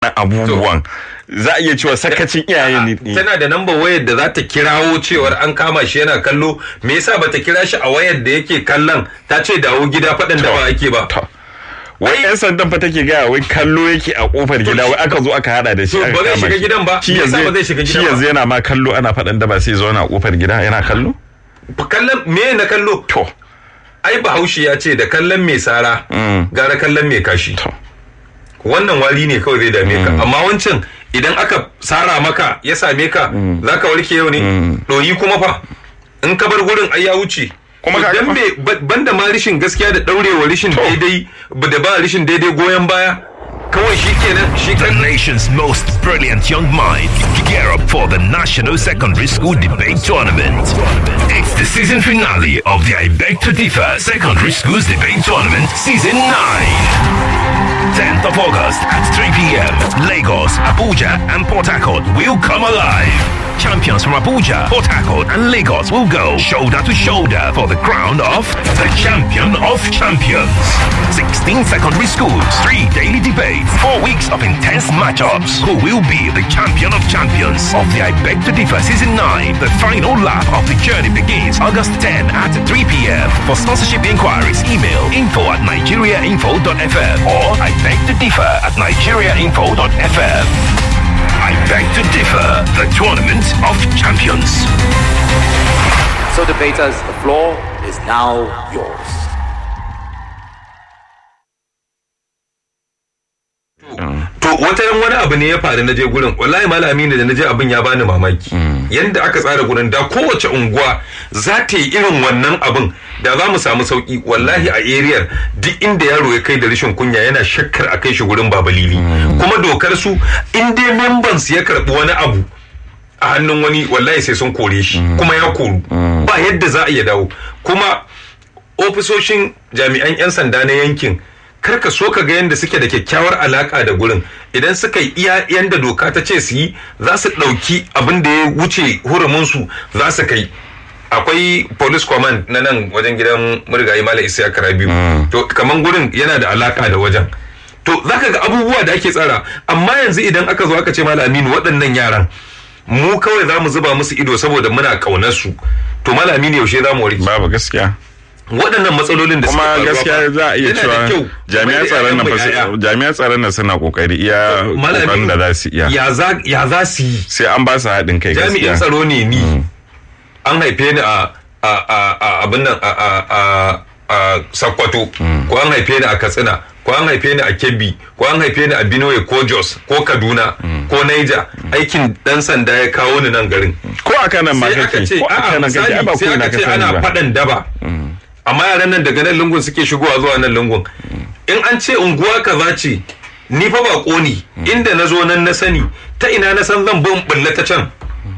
abubuwan za a iya cewa sakacin iyaye ne tana da namba wayar da za ta kirawo cewar an kama shi yana kallo me yasa bata kira shi a wayar da yake kallon ta ce dawo gida faɗin da ba ake ba wai yan sandan fa take gaya wai kallo yake a kofar gida wai aka zo aka hada da shi To, aka ba zai kama shiga shi. gidan ba? shi Me yasa yanzu ba zai shiga shi gidan ba? yanzu yana ma kallo ana faɗan da ba sai zo na kofar gida yana kallo kallon me na kallo to ai bahaushe ya ce da kallon mai sara gara kallon mai kashi to wannan wari ne kawai zai dame ka amma wancan idan aka sara maka ya same ka za ka warke yau ne ɗoyi kuma fa in ka bar gurin ai ya wuce Kuma To ka dan ga fa- me ba- banda ma rishin gaskiya da ɗaurewa rishin daidai ba da ba rishin daidai goyon baya kawai shi kenan shi The kan nation's most brilliant young minds gear up for the National Secondary School Debate Tournament. It's the season finale of the I Beg to Differ Secondary Schools Debate Tournament Season 9. 10th of August at 3 p.m. Lagos, Abuja, and Port Harcourt will come alive. Champions from Abuja, Port Harcourt, and Lagos will go shoulder to shoulder for the crown of the champion of champions. 16 secondary schools, three daily debates, four weeks of intense matchups. Who will be the champion of champions of the I Beg to Differ Season 9? The final lap of the journey begins August 10 at 3 p.m. For sponsorship inquiries, email info at nigeriainfo.fm or I beg to differ at nigeriainfo.fm. I beg to differ, the tournament of champions. So, debaters, the floor is now yours. to wata yan wani abu ne ya faru na je gurin wallahi malami ne da na je abin ya bani mamaki yanda aka tsara gurin da kowace unguwa za ta yi irin wannan abin da za mu samu sauki wallahi a area duk inda yaro ya kai da rashin kunya yana shakkar a kai shi gurin babalili kuma dokar su in dai members ya karbi wani abu a hannun wani wallahi sai sun kore shi kuma ya koru ba yadda za a iya dawo kuma ofisoshin jami'an 'yan sanda na yankin kar ka so ka ga yadda suke da kyakkyawar alaka da gurin idan suka yi iya yanda doka ta ce su yi za su ɗauki abin da ya wuce huruminsu za su kai akwai police command na nan wajen gidan murgayi mala isa kara biyu to kaman gurin yana da alaka da wajen to zaka ga abubuwa da ake tsara amma yanzu idan aka zo aka ce mala aminu waɗannan yaran mu kawai za mu zuba musu ido saboda muna ƙaunar su to mala aminu yaushe za mu warke babu gaskiya waɗannan matsalolin da suka kuma faruwa gaskiya fa, za a iya yana da cewa kyau jami'an kamar da tsaron nan fa ƴaƴanmu ƴaƴa. su- jami'an tsaron nan suna kokari iya Malami, kokarin da za su iya ya za ya za su yi sai an ba su haɗin kai jami'in gaskiya tsaro ne ni an haife ni a a a a abin nan a a a a Sokoto ko an haife ni a Katsina ko an haife ni a Kebbi ko an haife ni a Benue ko Jos ko Kaduna ko Niger aikin dan sanda ya kawo ni nan garin ko a kanan ma sai aka kake ce ko a a'a kanan kake ai misali ba ko sai ina aka ka ce sani ana ba faɗan daba amma yaran nan daga nan lungun suke shigowa zuwa nan lungun in an ce unguwa kaza ce ni fa ba ne inda na zo nan na sani ta ina na san zan bin bulla ta can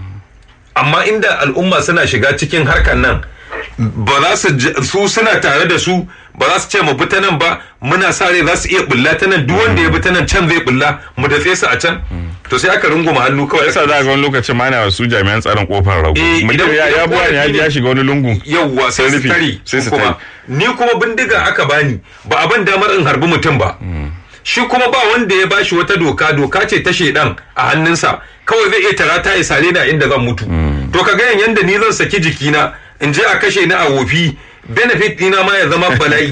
amma inda al'umma suna shiga cikin harkar nan ba za su j- su suna tare da su ba za su ce mu bi ta nan ba muna sa rai za su iya bulla ta nan duk wanda ya bi ta nan can zai bulla mu datse su a can to sai aka runguma hannu kawai yasa za ga wani lokacin ma na wasu jami'an tsaron kofar rago Eh, mutum idan- ya ya idan buwa ne ya korafi ji ya ne- shiga wani lungu yauwa sai su rufe, tare sai su kuma tare. ni kuma bindiga aka bani ba a ban damar in harbi mutum ba shi kuma ba wanda ya bashi wata doka doka ce ta shedan a hannunsa kawai zai iya tarata ya sare ni a inda zan mutu to ka ga yanda ni zan saki jikina in je a kashe ni a wofi benefit dina ma ya zama bala'i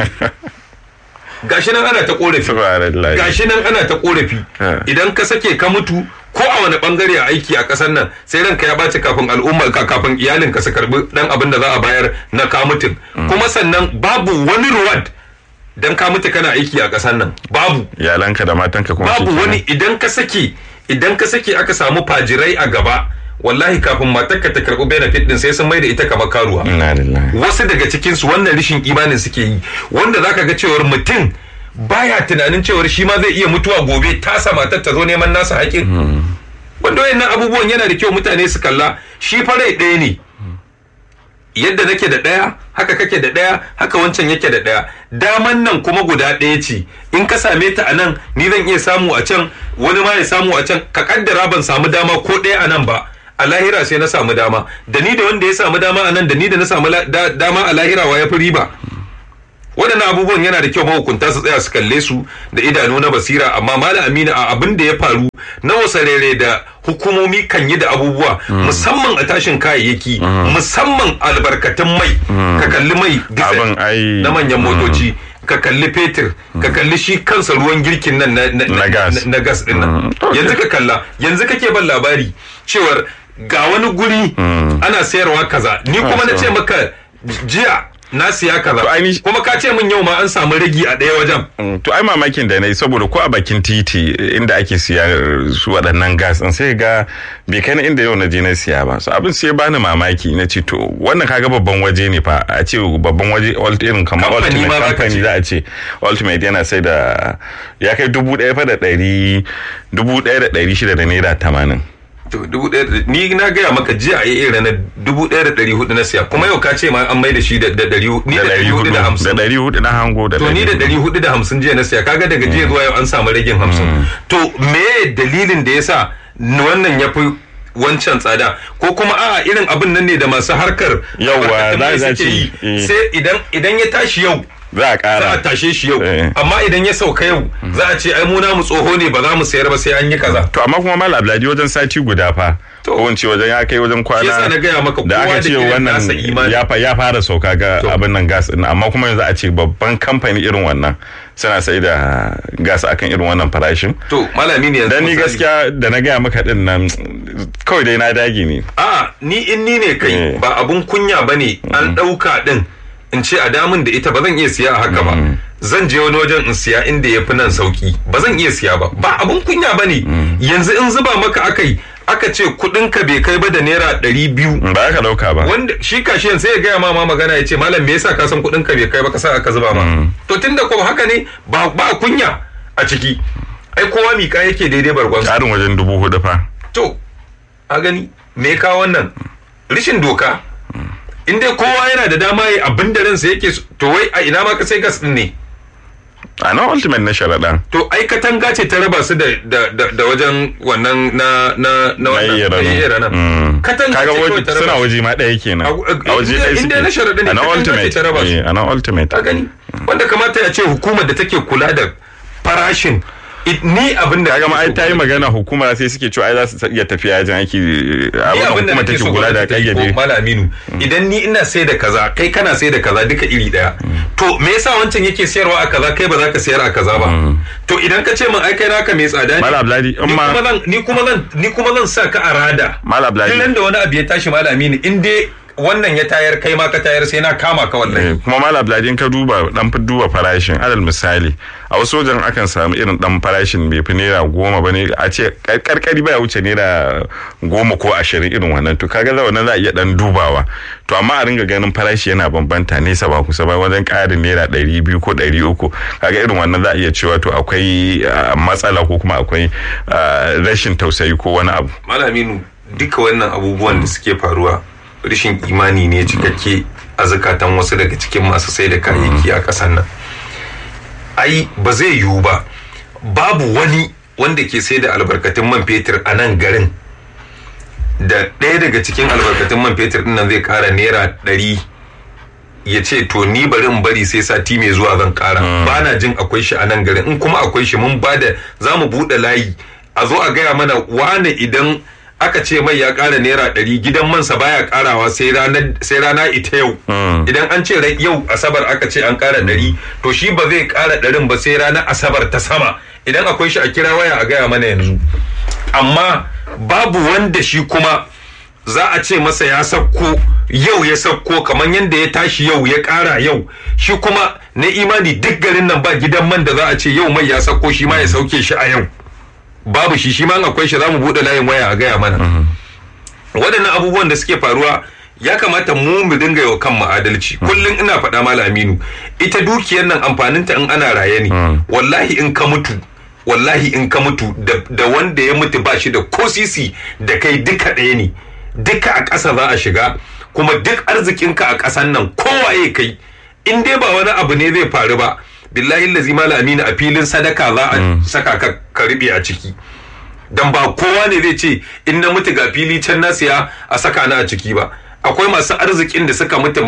gashi nan ana ta korafi subhanallah gashi nan ana ta korafi Ha. idan ka sake ka mutu ko a wani bangare a aiki a kasar nan sai ranka ya baci kafin al'umma ka kafin iyalinka su karbi dan abin da za a bayar na ka mutun kuma sannan babu wani reward dan ka mutu kana aiki a kasar nan babu iyalanka da matanka kuma babu shikenan. wani idan ka sake idan ka sake aka samu fajirai a gaba wallahi kafin matarka ta karbi benefit din sai sun mai da ita kamar karuwa inna lillahi wasu daga cikinsu wannan rishin imanin suke yi wanda zaka ga cewar mutum baya tunanin cewar shi ma zai iya mutuwa gobe tasa matar ta zo neman nasa haƙin wanda wayannan abubuwan yana da kyau mutane su kalla shi farai ɗaya ne yadda nake da ɗaya haka kake da ɗaya haka wancan yake da ɗaya daman nan kuma guda ɗaya ce in ka same ta a nan ni zan iya samu a can wani ma ya samu a can ka kaddara ban samu dama ko ɗaya a nan ba a lahira sai na samu dama da ni da wanda ya samu dama a nan da ni da na samu la- da- dama a lahira wa ya fi riba waɗannan abubuwan yana da kyau mahukunta su tsaya su kalle su da idanu na basira amma malam aminu a abin da ya faru na wasarere da hukumomi kan yi da abubuwa musamman a tashin kayayyaki musamman albarkatun mai ka kalli mai Abin ai- diesel na manyan motoci ka kalli fetur ka kalli shi kansa ruwan girkin nan na, na, Na gas. na gas din nan yanzu ka kalla yanzu kake ban labari cewar ga wani guri ana sayarwa kaza ni kuma na ce maka jiya na siya kaza To ainihi- kuma ka ce min yau ma an samu ragi a ɗaya wajen Mm, to ai mamakin da na yi saboda ko a bakin titi inda ake siya su waɗannan gas ɗin sai ga bai kai na inda yau na je na siya ba so abin sai bani mamaki na ce to wannan kaga babban waje ne fa a ce babban waje ult- irin kamar Kamfani ultimate ma za ka company ce. za a ce ultimate yana sai da ya kai dubu ɗaya fa da ɗari dubu ɗaya da ɗari shida da naira tamanin to dubu ɗaya da- ni na gaya maka jiya a yi ranar dubu ɗaya da ɗari hudu na siya kuma yau ka ce ma an mai da shi da da ɗari hu- ni da da ɗari hudu da da hamsin ɗari hudu na hango da to ni da ɗari hudu da hamsin jiya na siya kaga daga jiya zuwa yau an samu ragin hamsin to me dalilin da yasa wannan ya fi wancan tsada ko kuma a irin abin nan ne da masu harkar Yawwa, albarkatun mai za- za suke ce, yi eh. sai idan idan ya tashi yau za a za a ƙara tashe shi yau Eh. amma idan ya sauka yau za a ce ai mu namu tsoho ne ba za mu sayar ba sai an yi kaza to amma kuma mal abdulaji wajen sati guda fa To. ko in ce wajen ya kai wajen Shi yasa na kwana gaya maka da kowa aka da ce irin nasa wannan imani. ya fa ya fara sauka ga abin nan gas din amma kuma yanzu a ce babban kamfani irin wannan suna sai da gas akan irin wannan farashin to malami ne yanzu dan ni misali. gaskiya da na gaya maka din nan kawai dai na dage ne a ni in ni ne kai Eh. ba abun kunya ba ne an ɗauka ɗin in ce a damun da ita ba zan iya siya a haka ba zan je wani wajen in siya inda ya fi nan sauki ba zan iya siya ba ba abun kunya ba ne yanzu in zuba maka akai aka ce kuɗin ka bai kai ba da naira ɗari biyu ba aka dauka ba wanda shi kashiyan sai ya gaya ma ma magana ya ce malam me yasa ka san kuɗin ka bai kai ba ka sa aka zuba ma to tunda ko haka ne ba ba kunya a ciki ai kowa mika yake daidai bargon karin wajen dubu hudu fa to a gani me ya kawo wannan rishin doka in dai kowa yana da dama ya abin da ransa yake so to wai a ina ma ka sai gas din ne a nan ultimate na sharaɗan to ai katanga ce ta raba su da da da, da wajen wannan na na na wannan iya na rano. iya ranan. Mm. katanga kaga ce kawai waje ta suna raba su. waje ma ɗaya kenan A- a waje inda- ɗaya inda suke na sharaɗin ne, a nan katanga ce ultimate ta raba su. eh, a nan ultimate ka gani wanda kamata ya ce hukumar da take kula da farashin it- ni abin da kaga ma ai nake ta yi so- magana hukuma sai suke cewa ai za su iya tafiya yajin aiki ni abin abin da hukuma nake take so kula da gwamnati ta yi ko kayyade malaminu idan ni ina sai da kaza kai kana sai da kaza duka iri daya to me yasa wancan yake sayarwa a kaza kai ba za ka sayar a kaza ba to idan ka ce min ai kai naka mai tsada ne Malam Abdullahi, in ni ma- kuma zan ni kuma zan ni kuma zan sa ka a rada Malam Abdullahi. duk nan da wani abu ya tashi malaminu in dai wannan ya tayar kai ma ka tayar sai na kama ka wallahi Eh, kuma malam Abdullahi in ka duba dan fi duba farashin alal misali a wasu wajen akan samu irin dan farashin bai fi naira goma ba ne a ce karkari baya wuce naira goma ko ashirin irin wannan to kaga za wannan za a iya dan dubawa to amma a ringa ganin farashi yana bambanta nesa ba kusa ba wajen ƙarin naira ɗari biyu ko ɗari uku kaga irin wannan za a iya cewa to akwai ah, matsala ko kuma akwai ah, rashin tausayi ko wani abu malaminu duka wannan abubuwan da suke faruwa rashin imani ne cikakke a zakatan wasu daga cikin masu sai da kayayyaki a ƙasar nan ai ba zai yiwu ba babu wani wanda ke sai da albarkatun man fetur a nan garin da ɗaya daga cikin albarkatun man fetur ɗin nan zai ƙara naira ɗari ya ce to ni bari in bari sai sati mai zuwa zan ƙara ba na jin akwai shi a nan garin in kuma akwai shi mun ba da za mu buɗe layi a zo a gaya mana wane idan aka ce mai ya ƙara naira ɗari gidan mansa baya ƙarawa sai rana sai rana ita yau idan an ce rai- yau asabar aka ce an ƙara ɗari to shi ba zai ƙara ɗarin ba sai ranar asabar ta sama idan akwai shi a kira waya a gaya mana yanzu amma babu wanda shi kuma za a ce masa ya sauko yau ya sauko kamar yadda ya tashi yau ya ƙara yau shi kuma na imani duk garin nan ba gidan man da za a ce yau mai ya sauko shi ma ya sauke shi a yau babu shi shi ma in akwai shi za mu buɗe layin waya a gaya mana waɗannan abubuwan da suke faruwa ya kamata mu mu dinga yau kan adalci kullum ina faɗa mala aminu ita dukiyar nan amfaninta in ana raye ne wallahi in ka mutu wallahi in ka mutu da, da wanda ya mutu ba shi da ko sisi da kai duka ɗaya ne duka a ƙasa za a shiga kuma duk arzikinka a ƙasan nan kowaye kai in dai ba wani abu ne zai faru ba billahi lazi mala aminu a filin sadaka za a saka ka ka riɓe a ciki dan ba kowa ne zai ce in na mutu ga fili can na siya a saka na a ciki ba akwai masu arzikin da suka mutu ma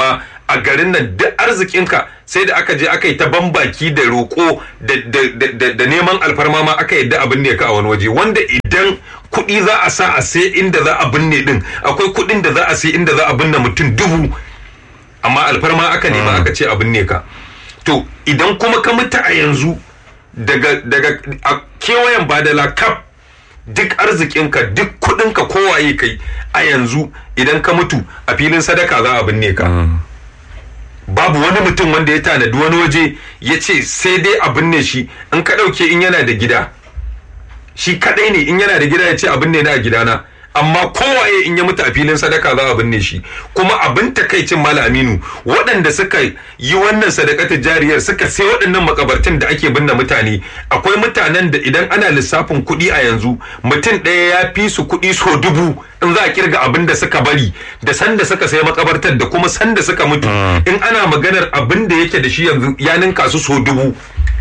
a garin nan duk arzikinka sai da aka je aka yi ta bambaki da roƙo da, da, da, da, da neman alfarma ma aka yadda abin ne ka a wani waje wanda idan kuɗi za a sa a sai inda za a binne din akwai kuɗin da za a sai inda za a binne mutum dubu amma alfarma aka nema aka ce a binne ka to idan kuma ka mutu a yanzu daga daga a kewayen badala kaf duk arzikinka duk kudinka kowaye kai a yanzu idan ka mutu a filin sadaka za a binne ka babu wani mutum wanda ya tanadi wani waje ya ce sai dai a binne shi in ka ɗauke in yana da gida shi kadai ne in yana da gida ya ce a binne na a gidana amma kowaye in ya mutu a filin sadaka za a binne shi kuma abin takaicin mala aminu waɗanda suka yi wannan sadakatar jariyar suka sai waɗannan makabartin da ake binne mutane akwai mutanen da idan ana lissafin kuɗi a yanzu mutum ɗaya ya fi su kuɗi so dubu in za a kirga abin da suka bari da sanda suka sai makabartar da kuma sanda suka mutu in ana maganar abin da yake da shi yanzu ya ninka su so dubu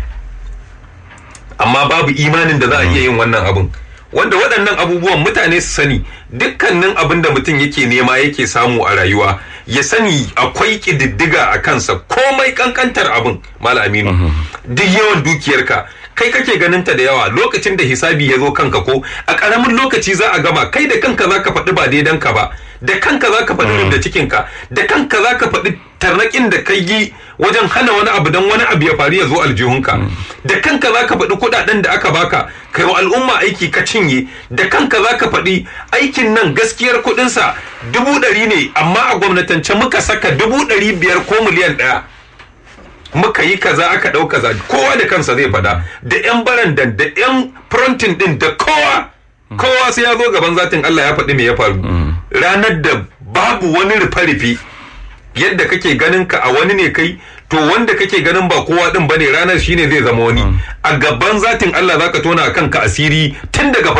amma babu imanin da za a iya yin wannan abin wanda waɗannan abubuwan mutane su sani dukkanin abin da mutum yake nema yake samu a rayuwa ya sani akwai ƙididdiga a kansa komai kankantar abin aminu duk yawan dukiyarka kai kake ganin ta da yawa lokacin da hisabi ya zo kanka ko a ƙaramin lokaci za a gama kai da kanka za ka faɗi ba daidan ka ba da kanka za ka faɗi da cikinka da kanka za ka faɗi tarnaƙin da kai yi wajen hana wani abu don wani abu ya faru ya zo aljihunka da kanka za ka faɗi kuɗaɗen da aka baka kai wa al'umma aiki ka cinye da kanka za ka faɗi aikin nan gaskiyar kuɗinsa dubu ɗari ne amma a gwamnatance muka saka dubu ɗari biyar ko miliyan ɗaya muka yi kaza aka ɗau kaza kowa da kansa zai faɗa da 'yan barandan da 'yan frontin ɗin da kowa kowa sai ya zo gaban zatin Allah ya faɗi me ya faru ranar da babu wani rufe-rufe yadda kake ganin ka a wani ne kai to wanda kake ganin ba kowa din bane ranar shine zai zama wani a gaban zatin Allah zaka tona kanka asiri tun daga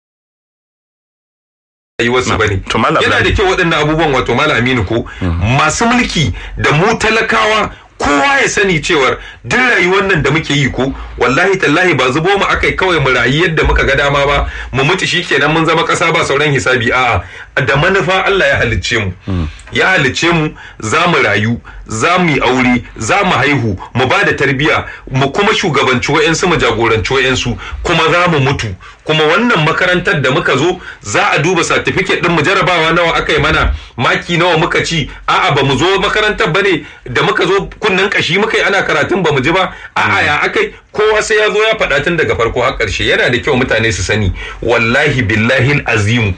wasu bane yana da kyau waɗannan abubuwan wato malam Aminu ko masu mulki da mu talakawa kowa ya sani cewar duk rayuwar nan da muke yi ko wallahi tallahi ba zubo mu akai kawai mu rayu yadda muka ga dama ba mu mutu shikenan mun zama ƙasa ba sauran hisabi a'a da manufa Allah ya halicce mu ya halicce mu za mu rayu za mu yi aure za mu haihu mu ba da tarbiya mu kuma shugabanci wa'yansu mu jagoranci wa'yansu kuma za mu mutu kuma wannan makarantar da muka zo za a duba satifiket din mu jarabawa nawa aka yi mana maki nawa muka ci a'a ba mu zo makarantar ba ne da muka zo kunnen kashi muka yi ana karatun ba mu ji ba a'a ya akai kowa sai ya zo ya faɗa tun daga farko har ƙarshe yana da kyau mutane su sani wallahi billahi azimu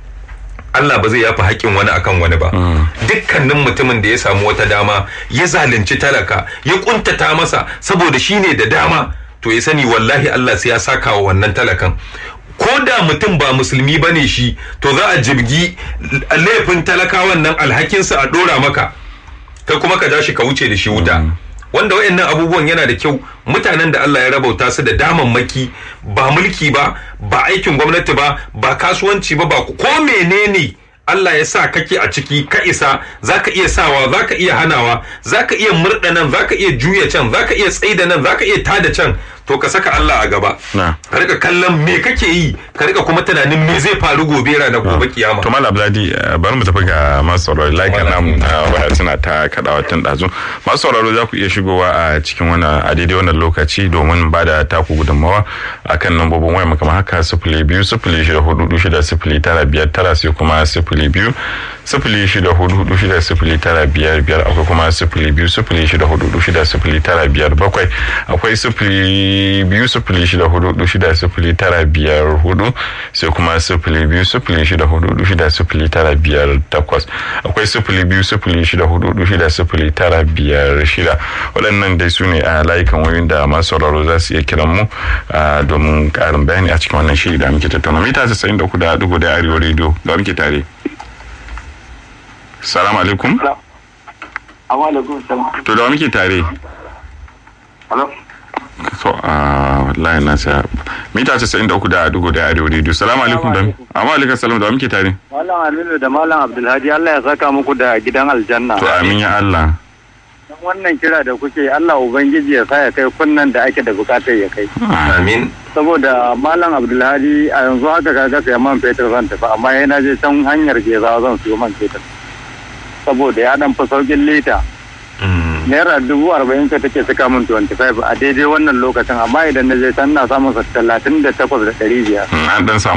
Allah ba zai yafi haƙƙin wani akan wani ba dukkanin mutumin da ya samu wata dama ya zalunci talaka ya kuntata masa saboda shi ne da dama to ya sani wallahi Allah sai ya saka wa wannan talakan ko da mutum ba musulmi ba ne shi to za a jibgi laifin talakawan nan alhakinsa a ɗora maka kai kuma ka ja shi ka wuce da shi wuta wanda wayannan abubuwan yana da kyau mutanen da Allah ya rabauta su da damammaki ba mulki ba ba aikin gwamnati ba ba kasuwanci ba ba ko menene Allah ya sa kake a ciki ka isa zaka iya sawa zaka iya hanawa zaka iya murda nan zaka iya juya can zaka iya tsaida nan zaka iya tada can to ka saka Allah a gaba ka rika kallon me kake yi ka rika kuma tunanin me zai faru gobe ranar gobe kiyama to malam Abdulhadi bari mu tafi ga masu sauraro like nam waya suna ta kadawa tun dazu masu sauraro za ku iya shigowa a cikin wannan a daidai wannan lokaci domin ba da taku gudunmawa akan lambobin waya kamar haka sifili biyu sifili shida hudu shida sifili tara biyar tara sai kuma sifili biyu sifili shida hudu hudu shida sifili tara biyar biyar akwai kuma sifili biyu sifili shida hudu hudu shida sifili tara biyar bakwai akwai sifili biyu sifili shida hudu hudu shida sifili tara biyar hudu sai kuma sifili biyu sifili shida hudu hudu shida sifili tara biyar takwas akwai sifili biyu sifili shida hudu hudu shida sifili tara biyar shida waɗannan dai su ne a layukan wayoyin da masu sauraro za su iya kiran mu domin ƙarin bayani a cikin wannan shiri da muke tattauna mita casa'in da kuda dugu da arewa rediyo da muke tare. Salamu alaikum. alaikum salam. To da muke tare. Hello. To a wallahi na sa mita 93 da dugo da arewa radio. Salamu alaikum da. Amma alaikum salam da muke tare. Malam Aminu da Malam Abdulhadi Allah ya saka muku da gidan aljanna. To amin ya Allah. Dan wannan kira da kuke Allah ubangiji ya sa ya kai kunnan da ake da bukatar ya kai. amin Saboda Malam Abdulhadi a yanzu haka kaga sai man fetur zan tafi amma yana je can hanyar gezawa zan siyo man fetur. saboda ya dan fi saukin lita Mm. naira dubu arba'in ka take saka min 25 a daidai wannan lokacin amma idan na je can na samun sa talatin da takwas da ɗari biyar Mm, an dan samu